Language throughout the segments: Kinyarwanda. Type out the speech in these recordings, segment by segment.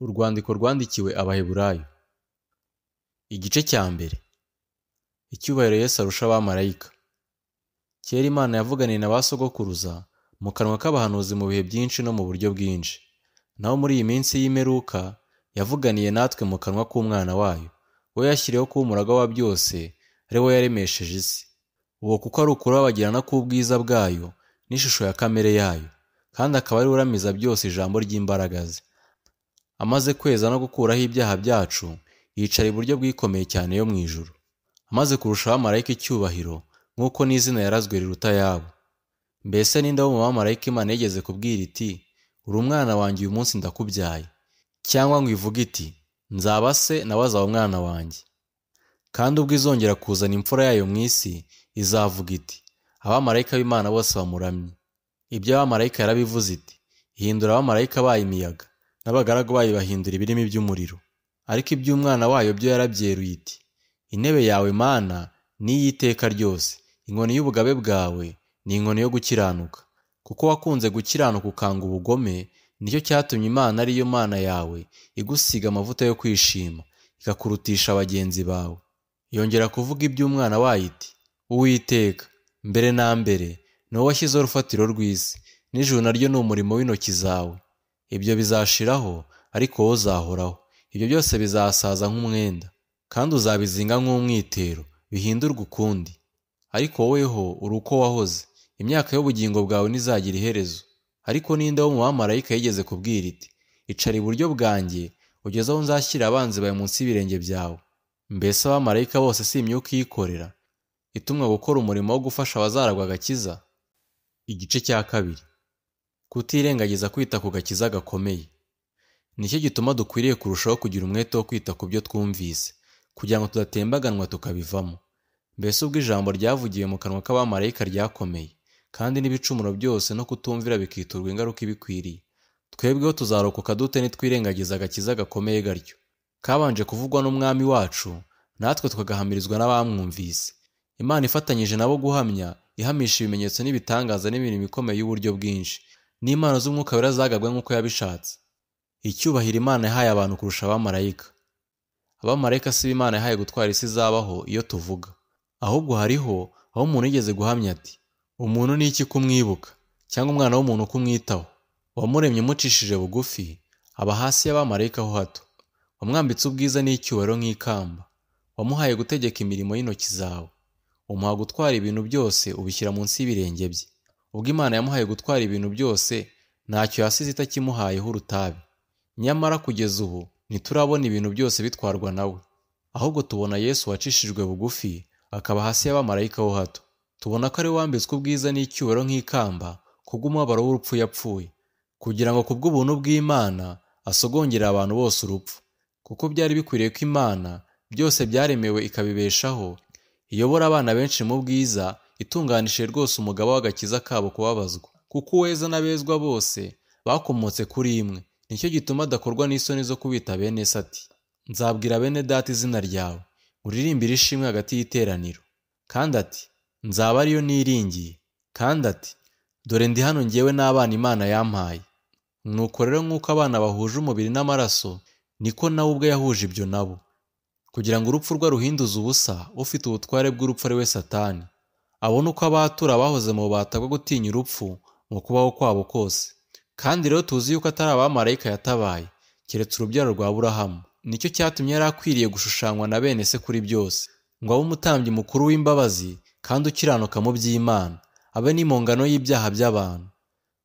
Urwandiko rwandikiwe Abaheburayo Igice cya mbere Icyubahiro Yesu arusha abamarayika Kera Imana yavuganiye na ba sogokuruza mu kanwa k'abahanuzi mu bihe byinshi no mu buryo bwinshi. Naho muri iyi minsi y'imperuka yavuganiye natwe mu kanwa k'Umwana wayo, we yashyiriweho kuba umuragwa wa byose, ari we yaremesheje isi. Uwo kuko ari ukurabagirana k'ubwiza bwayo n'ishusho ya kamere yayo, kandi akaba ari we uramiza byose ijambo ry'imbaraga ze. Amaze kweza no gukuraho ibyaha byacu, yicara iburyo bw'ikomeye cyane yo mu ijuru. Amaze kurusha abamarayika icyubahiro, nk'uko n'izina yarazwe riruta ayabo. Mbese ni nde wo mu bamarayika Imana yigeze kubwira iti uri umwana wanjye uyu munsi ndakubyaye cyangwa ngo ivuge iti nzaba se nawe azaba umwana wanjye kandi ubwo izongera kuzana imfura yayo mu isi izavuga iti abamarayika b'Imana bose bamuramye ibyo abamarayika yarabivuze iti ihindura abamarayika bayo imiyaga n'abagaragu bayo bahindura ibirimi by'umuriro ariko iby'umwana wayo byo yarabyeruye iti intebe yawe mana ni iy'iteka ryose inkoni y'ubugabe bwawe ni inkoni yo gukiranuka kuko wakunze gukiranuka ukanga ubugome nicyo cyatumye imana ariyo mana yawe igusiga amavuta yo kwishima ikakurutisha bagenzi bawe yongera kuvuga iby'umwana wayo iti uwiteka mbere na mbere ni wowe washyizeho urufatiro rw'isi n'ijuru naryo ni umurimo w'intoki zawe ibyo bizashiraho ariko wowe uzahoraho ibyo byose bizasaza nk'umwenda kandi uzabizinga nk'umwitero bihindurwe ukundi ariko woweho uri uko wahoze imyaka y'ubugingo bwawe ntizagira iherezo ariko ninde wo mu bamarayika yigeze kubwira iti icara iburyo bwanjye ugeze aho nzashyira abanzi bawe munsi y'ibirenge byawe mbese abamarayika bose si imyuka iyikorera itumwa gukora umurimo wo gufasha abazaragwa agakiza igice cya kabiri kutirengagiza kwita ku gakiza gakomeye nicyo gituma dukwiriye kurushaho kugira umwete wo kwita ku byo twumvise kugira ngo tudatembaganwa tukabivamo mbese ubwo ijambo ryavugiwe mu kanwa k'abamarayika ryakomeye kandi n'ibicumuro byose no kutumvira bikiturwa ingaruka ibikwiriye twebweho tuzarokoka dute nitwirengagiza agakiza gakomeye gatyo kabanje kuvugwa n'umwami wacu natwe twagahamirizwa n'abamwumvise imana ifatanyije nabo guhamya ihamisha ibimenyetso n'ibitangaza n'imirimo ikomeye y'uburyo bwinshi n'impano z'umwuka wera zagabwe nk'uko yabishatse icyubahiro imana yahaye abantu kurusha abamarayika abamarayika si imana yahaye gutwara isi izabaho iyo tuvuga ahubwo hariho aho umuntu yigeze guhamya ati umuntu ni iki kumwibuka cyangwa umwana w'umuntu kumwitaho uwamuremye umucishije bugufi aba hasi y'abamarayika ho hato wamwambitse ubwiza n'icyubahiro nk'ikamba wamuhaye gutegeka imirimo y'intoki zawe umuha gutwara ibintu byose ubishyira munsi y'ibirenge bye ubwo imana yamuhaye gutwara ibintu byose ntacyo yasize itakimuhayeho urutabi nyamara kugeza ubu ntiturabona ibintu byose bitwarwa nawe ahubwo tubona yesu wacishijwe bugufi akaba hasi y'abamarayika ho hato tubona ko ari wambitswe ubwiza n'icyubahiro nk'ikamba kubw'umubabaro w'urupfu yapfuye kugira ngo kubw'ubuntu bw'imana asogongere abantu bose urupfu kuko byari bikwiriye ko imana byose byaremewe ikabibeshaho iyobora abana benshi mu bwiza itunganishije rwose umugabo w'agakiza kabo kubabazwa kuko uweza n'abezwa bose bakomotse kuri imwe nicyo gituma adakorwa n'isoni zo kubita bene se ati nzabwira bene data izina ryawe uririmbira ishimwe hagati y'iteraniro kandi ati nzaba ariyo niringiye kandi ati dore ndi hano ngewe n'abana imana yampaye nuko rero nk'uko abana bahuje umubiri n'amaraso niko nawe ubwe yahuje ibyo nabo kugira ngo urupfu rwe ruhinduze ubusa ufite ubutware bw'urupfu ari we satani abone uko abatura abahoze mu bubata bwo gutinya urupfu mu kubaho kwabo kose kandi rero tuzi yuko atari abamarayika yatabaye keretse urubyaro rwa burahamu nicyo cyatumye yari akwiriye gushushanywa na bene se kuri byose ngo abe umutambyi mukuru w'imbabazi kandi ukiranuka mu by'imana abe n'impongano y'ibyaha by'abantu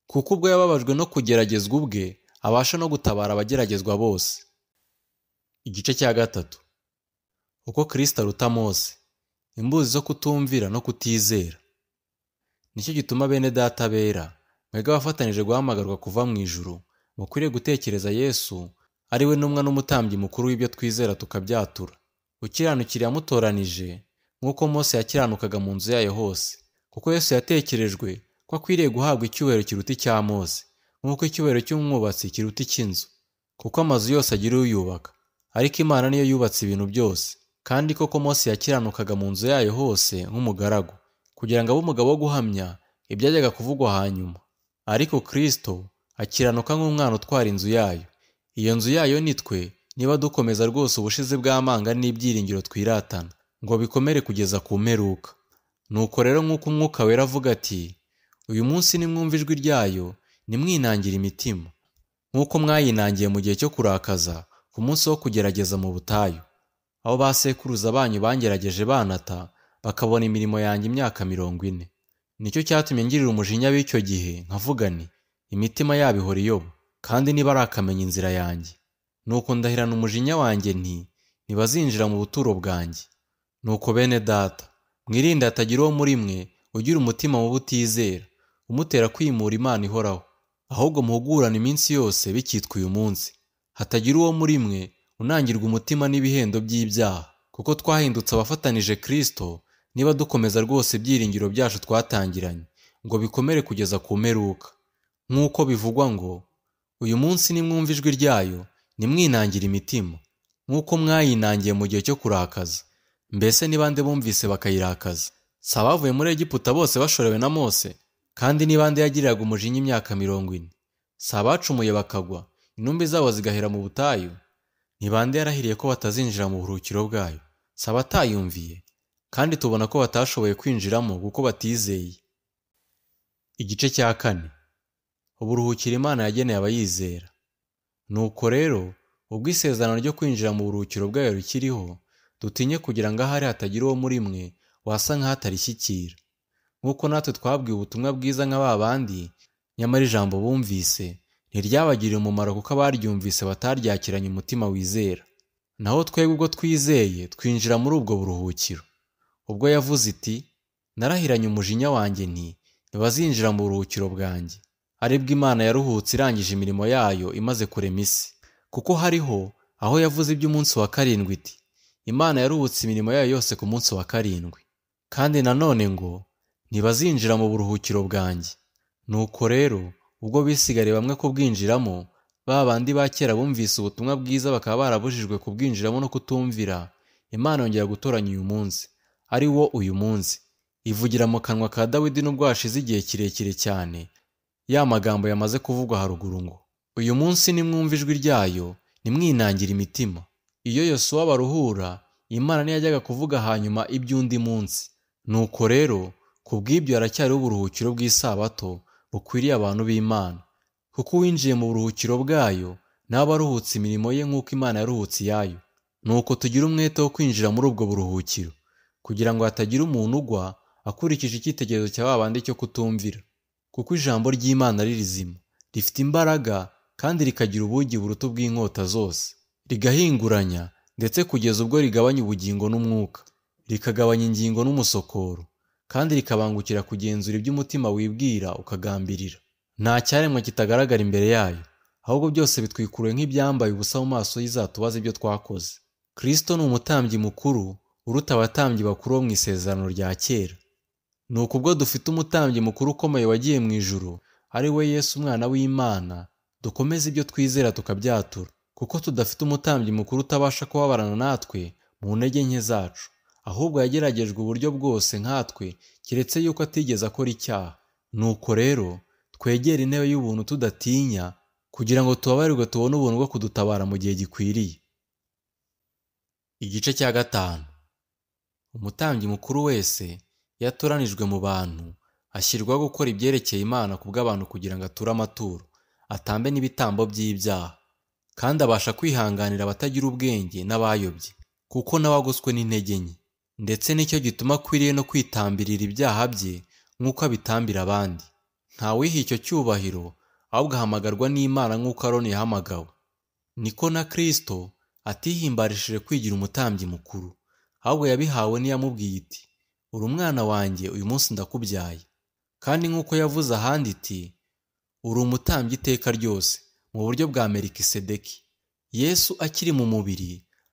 kuko ubwo yababajwe no kugeragezwa ubwe abasha no gutabara abageragezwa bose igice cya gatatu uko kirisita aruta mose imbuzi zo kutumvira no kutizera nicyo gituma bene data bera mwebwe abafatanyije guhamagarwa kuva mu ijuru mukwiriye gutekereza yesu ari we n'umwe n'umutambyi mukuru w'ibyo twizera tukabyatura ukiranukira yamutoranije nk'uko Mose yakiranukaga mu nzu yayo hose kuko Yesu yatekerejwe ko akwiriye guhabwa icyubahiro kiruta icya Mose nk'uko icyubahiro cy'umwubatsi kiruta icy'inzu kuko amazu yose agira uyubaka ariko Imana niyo yubatse ibintu byose kandi koko Mose yakiranukaga mu nzu yayo hose nk'umugaragu kugira ngo abe umugabo wo guhamya ibyajyaga kuvugwa hanyuma ariko Kristo akiranuka nk'umwana utwara inzu yayo iyo nzu yayo ni twe niba dukomeza rwose ubushize bw'amanga n'ibyiringiro twiratana ngo bikomere kugeza ku mperuka nuko rero nk'uko umwuka wera avuga ati uyu munsi nimwumva ijwi ryayo nimwinangire imitima nk'uko mwayinangiye mu gihe cyo kurakaza ku munsi wo kugerageza mu butayu aho ba sekuruza banyu bangerageje banata bakabona imirimo yanjye imyaka mirongo ine nicyo cyatumye ngirira umujinya w'icyo gihe nkavuga nti imitima yabo ihora iyoba kandi ntibarakamenya inzira yanjye nuko ndahirana umujinya wanjye nti ntibazinjira mu buturo bwanjye nuko bene data mwirinde hatagira uwo muri mwe ugira umutima mubi utizera umutera kwimura imana ihoraho ahubwo muhugurane iminsi yose bikitwa uyu munsi hatagira uwo muri mwe unangirwa umutima n'ibihendo by'ibyaha kuko twahindutse abafatanije kirisito niba dukomeza rwose ibyiringiro byacu twatangiranye ngo bikomere kugeza ku mperuka nk'uko bivugwa ngo uyu munsi nimwumva ijwi ryayo nimwinangire imitima nk'uko mwayinangiye mu gihe cyo kurakaza mbese nibande bumvise bakayirakaza si abavuye muri egiputa bose bashorewe na mose kandi nibande yagiriraga umujinya imyaka mirongo ine si abacumuye bakagwa intumbi zabo zigahera mu butayu nibande yarahiriye ko batazinjira mu buruhukiro bwayo si abatayumviye kandi tubona ko batashoboye kwinjiramo kuko batizeye igice cya kane uburuhukiro imana yageneye abayizera nuko rero ubwo isezerano ryo kwinjira mu buruhukiro bwayo rikiriho dutinye kugira ngo ahari hatagira uwo muri mwe wasa nk'ahatarishyikira nk'uko natwe twabwiye ubutumwa bwiza nka ba bandi nyamara ijambo bumvise ntiryabagirira umumaro kuko abaryumvise bataryakiranye umutima wizera naho twebwe ubwo twizeye twinjira muri ubwo buruhukiro ubwo yavuze iti narahiranye umujinya wanjye nti ntibazinjira mu buruhukiro bwanjye aribwo imana yaruhutse irangije imirimo yayo imaze kurema isi kuko hariho aho yavuze iby'umunsi wa karindwi iti imana yaruhutse imirimo yayo yose ku munsi wa karindwi kandi nanone ngo ntibazinjira mu buruhukiro bwanjye nuko rero ubwo bisigariye bamwe kubwinjiramo ba bandi ba kera bumvise ubutumwa bwiza bakaba barabujijwe kubwinjiramo no kutumvira imana yongera gutoranya uyu munsi ari wo uyu munsi ivugira mu kanwa ka dawidi n'ubwo hashize igihe kirekire cyane ya magambo yamaze kuvugwa haruguru ngo uyu munsi nimwumva ijwi ryayo nimwinangire imitima iyo yosuwa baruhura imana ntiyajyaga kuvuga hanyuma iby'undi munsi nuko rero ku bw'ibyo haracyariho uburuhukiro bw'isabato bukwiriye abantu b'imana kuko uwinjiye mu buruhukiro bwayo nawe aruhutse imirimo ye nk'uko imana yaruhutse iyayo nuko tugira umwete wo kwinjira muri ubwo buruhukiro kugira ngo hatagira umuntu ugwa akurikije icyitegererezo cya babandi cyo kutumvira kuko ijambo ry'imana ari rizima rifite imbaraga kandi rikagira ubugi buruta bw'inkota zose rigahinguranya ndetse kugeza ubwo rigabanya ubugingo n'umwuka rikagabanya ingingo n'umusokoro kandi rikabangukira kugenzura ibyo umutima wibwira ukagambirira nta cyaremwe kitagaragara imbere yayo ahubwo byose bitwikuruye nk'ibyambaye ubusa mu maso y'izatubaza ibyo twakoze kirisito ni umutambyi mukuru uruta abatambyi bakuru bo mu isezerano rya kera ni ukubwo dufite umutambyi mukuru ukomeye wagiye mu ijuru ari we yesu umwana w'imana dukomeze ibyo twizera tukabyatura kuko tudafite umutambyi mukuru utabasha kubabarana natwe mu ntege nke zacu ahubwo yageragejwe uburyo bwose nkatwe keretse yuko atigeze akora icyaha nuko rero twegera intebe y'ubuntu tudatinya kugira ngo tubabarirwe tubone ubuntu bwo kudutabara mu gihe gikwiriye igice cya gatanu umutambyi mukuru wese iyo atoranijwe mu bantu ashyirwaho gukora ibyerekeye imana ku bw'abantu kugira ngo ature amaturo atambe n'ibitambo by'ibyaha kandi abasha kwihanganira abatagira ubwenge n'abayobye kuko n'abagoswe n'intege nke ndetse nicyo gituma akwiriye no kwitambirira ibyaha bye nk'uko abitambira abandi ntawiha icyo cyubahiro ahubwo ahamagarwa n'imana nk'uko aroni yahamagawe niko na kirisito atihimbarishije kwigira umutambyi mukuru ahubwo yabihawe n'iyamubwiye iti uri umwana wanjye uyu munsi ndakubyaye kandi nk'uko yavuze ahandi iti uri umutambyi iteka ryose mu buryo bwa merikisedeki yesu akiri mu mubiri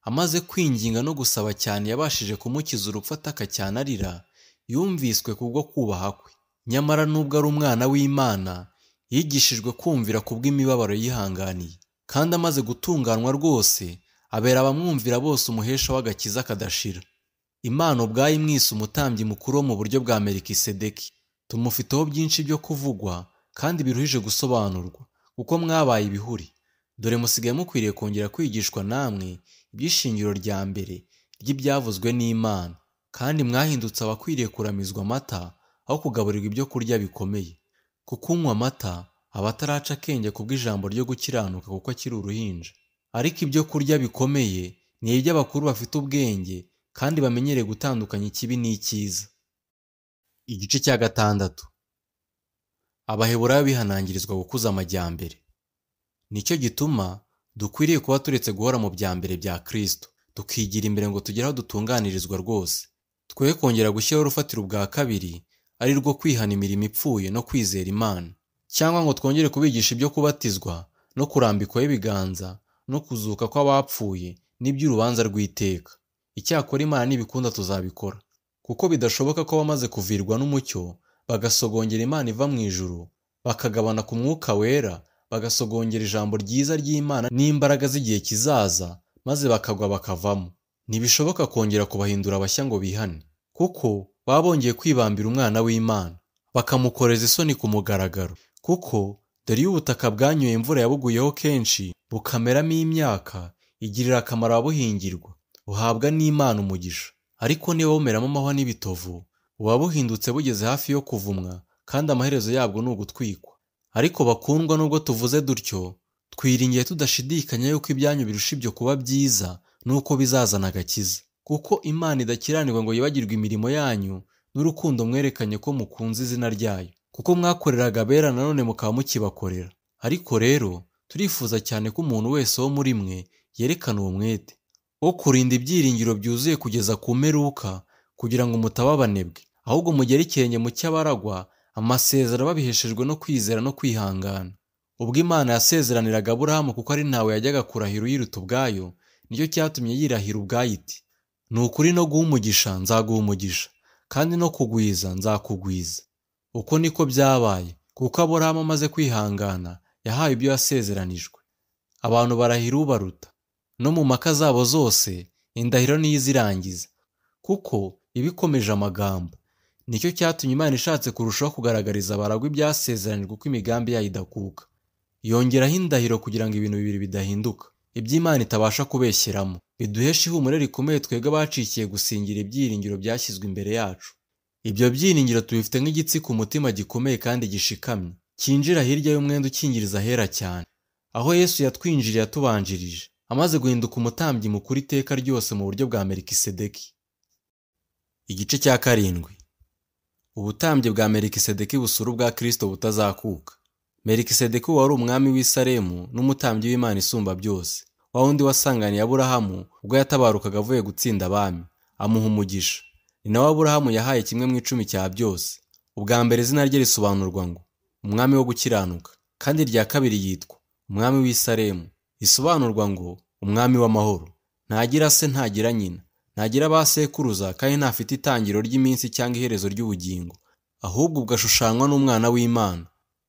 amaze kwinginga no gusaba cyane yabashije kumukiza urupfu ataka cyane arira yumviswe kubwo kubaha kwe nyamara nubwo ari umwana w'imana yigishijwe kumvira ku bw'imibabaro yihanganiye kandi amaze gutunganwa rwose abera abamwumvira bose umuhesha w'agakiza kadashira imana ubwayo imwise umutambyi mukuru wo mu buryo bwa merikisedeki tumufiteho byinshi byo kuvugwa kandi biruhije gusobanurwa kuko mwabaye ibihuri dore musigaye mukwiriye kongera kwigishwa namwe iby'ishingiro rya mbere ry'ibyavuzwe n'imana kandi mwahindutse abakwiriye kuramizwa amata aho kugaburirwa ibyo kurya bikomeye kuko unywa amata aba ataraca akenge kubw'ijambo ryo gukiranuka kuko akiri uruhinja ariko ibyo kurya bikomeye ni iby'abakuru bafite ubwenge kandi bamenyereye gutandukanya ikibi n'icyiza igice cya gatandatu abaheburayo bihanangirizwa gukuza amajyambere nicyo gituma dukwiriye kuba turetse guhora mu bya mbere bya kirisito tukigira imbere ngo tugere aho dutunganirizwa rwose twe kongera gushyiraho urufatiro ubwa kabiri ari rwo kwihana imirimo ipfuye no kwizera imana cyangwa ngo twongere kubigisha ibyo kubatizwa no kurambikwaho ibiganza no kuzuka kw'abapfuye n'iby'urubanza rw'iteka icyakora imana n'ibikunda tuzabikora kuko bidashoboka ko abamaze kuvirwa n'umucyo bagasogongera imana iva mu ijuru bakagabana ku mwuka wera bagasogongera ijambo ryiza ry'imana n'imbaraga z'igihe kizaza maze bakagwa bakavamo ntibishoboka kongera kubahindura abashya ngo bihane kuko baba bongeye kwibambira umwana w'imana bakamukoreza isoni ku mugaragaro kuko dore iyo ubutaka bwanyoye imvura yabuguyeho kenshi bukameramo imyaka igirira akamaro ababuhingirwa buhabwa n'imana umugisha ariko niba bumeramo amahwa n'ibitovu buba buhindutse bugeze hafi yo kuvumwa kandi amaherezo yabwo ni ugutwikwa ariko bakundwa nubwo tuvuze dutyo twiringiye tudashidikanya yuko ibyanyu birusha ibyo kuba byiza nuko bizazana agakiza kuko imana idakiranirwa ngo yibagirwe imirimo yanyu n'urukundo mwerekanye ko mukunze izina ryayo kuko mwakoreraga abera nanone mukaba mukibakorera ariko rero turifuza cyane ko umuntu wese wo muri mwe yerekana uwo mwete wo kurinda ibyiringiro byuzuye kugeza ku mperuka kugira ngo mutaba abanebwe ahubwo mugere ikirenge mu cy'abaragwa amasezerano babiheshejwe no kwizera no kwihangana ubwo imana yasezeraniraga aburahamu kuko ari ntawe yajyaga kurahira uyiruta ubwayo nicyo cyatumye yirahira ubwayo iti ni ukuri no guha umugisha nzaguha umugisha kandi no kugwiza nzakugwiza uko niko byabaye kuko aburahamu amaze kwihangana yahawe ibyo yasezeranijwe abantu barahira ubaruta no mu maka zabo zose indahiro niyo izirangiza kuko iba ikomeje amagambo nicyo cyatumye imana ishatse kurushaho kugaragariza abaragwa ibyasezeranijwe uko imigambi yayo idakuka yongeraho indahiro kugira ngo ibintu bibiri bidahinduka iby'imana itabasha kubeshyeramo biduheshe ihumure rikomeye twebwe abacikiye gusingira ibyiringiro byashyizwe imbere yacu ibyo byiringiro tubifite nk'igitsi ku mutima gikomeye kandi gishikamye cyinjira hirya y'umwenda ukingiriza ahera cyane aho yesu yatwinjiriye atubanjirije amaze guhinduka umutambyi mukuru iteka ryose mu buryo bwa merikisedeki igice cya karindwi ubutambyi bwa merikisedeki busura ubwa kirisito butazakuka merikisedeki wari umwami w'isaremu n'umutambyi w'imana isumba byose wa wundi wasanganiye aburahamu ubwo yatabarukaga avuye gutsinda abami amuha umugisha ni nawe aburahamu yahaye kimwe mu icumi cya byose ubwa mbere izina rye risobanurwa ngo umwami wo gukiranuka kandi irya kabiri yitwa umwami w'isaremu risobanurwa ngo umwami w'amahoro ntagira se ntagira nyina ntagira ba sekuruza kandi ntafite itangiro ry'iminsi cyangwa iherezo ry'ubugingo ahubwo ugashushanywa n'umwana w'imana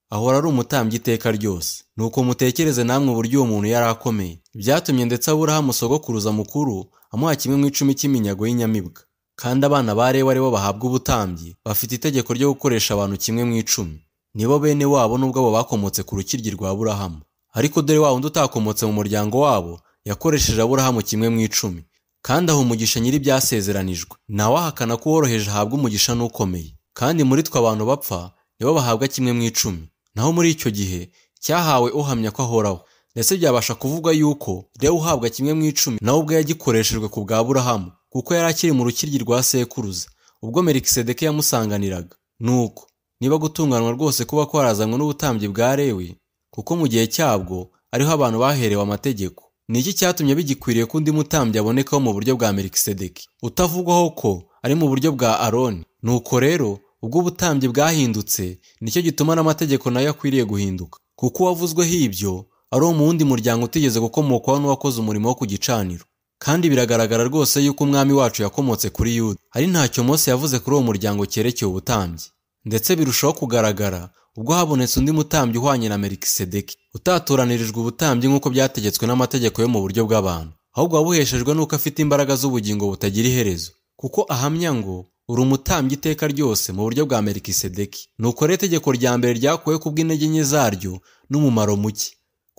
ahora ari umutambyi iteka ryose nuko mutekereze namwe uburyo uwo muntu yari akomeye byatumye ndetse aburahamu sogokuruza mukuru amuha kimwe mu icumi cy'iminyago y'inyamibwa kandi abana ba rewa ari bo bahabwa ubutambyi bafite itegeko ryo gukoresha abantu kimwe mu icumi nibo bene wabo n'ubwabo bakomotse ku rukiryi rwa aburahamu ariko dore wa wundi utakomotse mu muryango wabo yakoresheje aburahamu kimwe mu icumi kandi aha umugisha nyiri ibyasezeranijwe nawe ahakana ko uworoheje ahabwa umugisha n'ukomeye kandi muri twe abantu bapfa nibo bahabwa kimwe mu icumi naho muri icyo gihe cyahawe uhamya ko ahoraho ndetse byabasha kuvugwa yuko rero uhabwa kimwe mu icumi nawe ubwo yagikoreshejwe ku bwa aburahamu kuko yari akiri mu rukiryi rwa sekuruza ubwo merikisedeke yamusanganiraga nuko niba gutunganwa rwose kuba kwarazanywe n'ubutambyi bwa rewe kuko mu gihe cyabwo ariho abantu baherewe amategeko ni iki cyatumye bigikwiriye ko undi mutambyi abonekaho mu buryo bwa merikisedeki utavugwaho ko ari mu buryo bwa aroni nuko rero ubwo ubutambyi bwahindutse nicyo gituma n'amategeko nayo akwiriye guhinduka kuko uwavuzweho ibyo ari uwo mu wundi muryango utigeze gukomokaho n'uwakoze umurimo wo ku gicaniro kandi biragaragara rwose yuko umwami wacu yakomotse kuri yuda ari ntacyo Mose yavuze kuri uwo muryango cyerekeye ubutambyi ndetse birushaho kugaragara ubwo habonetse undi mutambyi uhwanye na merikisedeki utatoranyirijwe ubutambyi nk'uko byategetswe n'amategeko yo mu buryo bw'abantu ahubwo wabuheshejwe n'uko afite imbaraga z'ubugingo butagira iherezo kuko ahamya ngo uri umutambyi iteka ryose mu buryo bwa merikisedeki ni ukore itegeko rya mbere ryakuwe ku bw'intege nke zaryo n'umumaro muke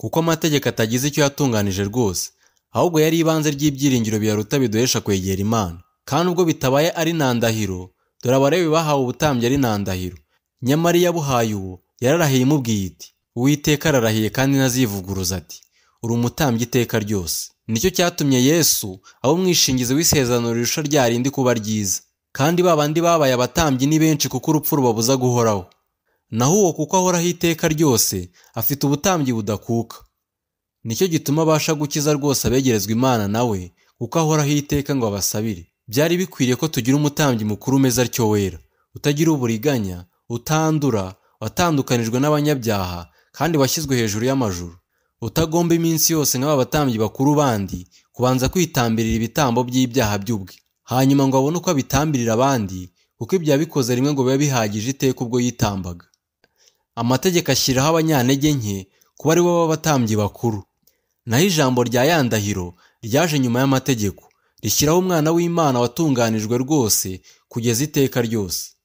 kuko amategeko atagize icyo yatunganije rwose ahubwo yari ibanze ry'ibyiringiro biyaruta biduhesha kwegera imana kandi ubwo bitabaye ari ntandahiro dore abalewi bahawe ubutambyi ari ntandahiro nyamara iyo abuhaye uwo yararahiye imubwiye iti uwiteka ararahiye kandi ntazivuguruza ati uri umutambyi iteka ryose nicyo cyatumye yesu aba umwishingizi w'isezerano rirusha rya rindi kuba ryiza kandi ba bandi babaye abatambyi ni benshi kuko urupfu rubabuza guhoraho naho uwo kuko ahoraho iteka ryose afite ubutambyi budakuka nicyo gituma abasha gukiza rwose abegerezwa imana nawe kuko ahoraho iteka ngo abasabire byari bikwiriye ko tugira umutambyi mukuru umeze atyo wera utagira uburiganya utandura watandukanijwe n'abanyabyaha kandi washyizwe hejuru y'amajuru utagomba iminsi yose nk'aba batambyi bakuru bandi kubanza kwitambirira ibitambo by'ibyaha by'ubwe hanyuma ngo abone uko abitambirira abandi kuko ibyo yabikoze rimwe ngo bibe bihagije iteka ubwo yitambaga amategeko ashyiraho abanyantege nke kuba aribo b'abatambyi bakuru naho ijambo rya yandahiro ryaje nyuma y'amategeko rishyiraho umwana w'imana watunganijwe rwose kugeza iteka ryose